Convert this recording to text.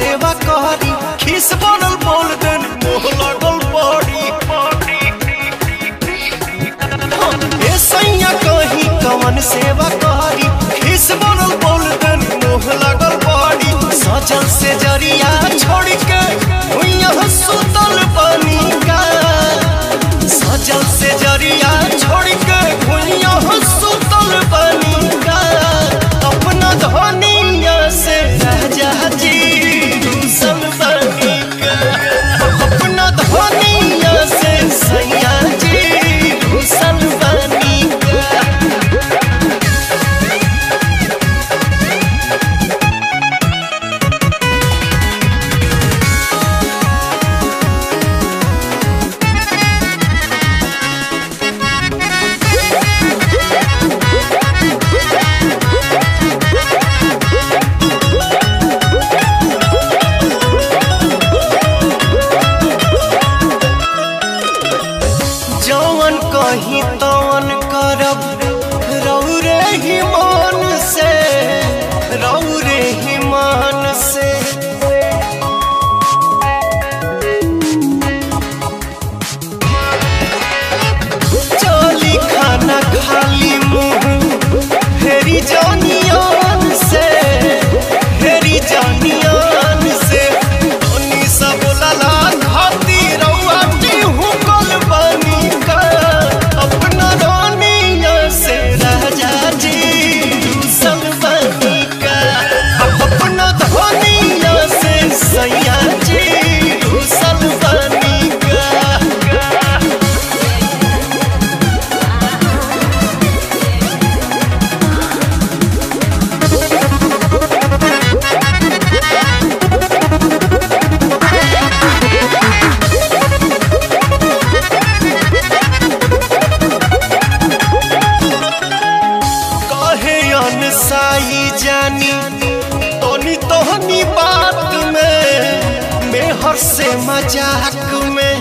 सेवा करी खीस बनल बोल देन मोह लगल पड़ी ए सैया कहीं कवन सेवा करी खीस बनल बोल देन मोह लगल पड़ी सजल से जरिया छोड़ के भुइया सुतल बनी का सजल से जरिया छोड़ के भुइया सुतल बनी का अपना धनिया से राजा जी दूसल बनी का अपना धनिया से सैया जी दूसल बनी का जौन कहीं तवन करब रौरे ही मान से रौरे ही मान से चली खाना खाली मुंह फेरी जानियान से फेरी जानियान से तनी सब लला खाती रउआ टीहू कल बनी का अपना रानिया से राजा जी दूसल बनी का अपना धनिया से सैया जी दूसल बनी का कहे अनसाई जानी तोनी तोहनी बात में मेहर से मजाक में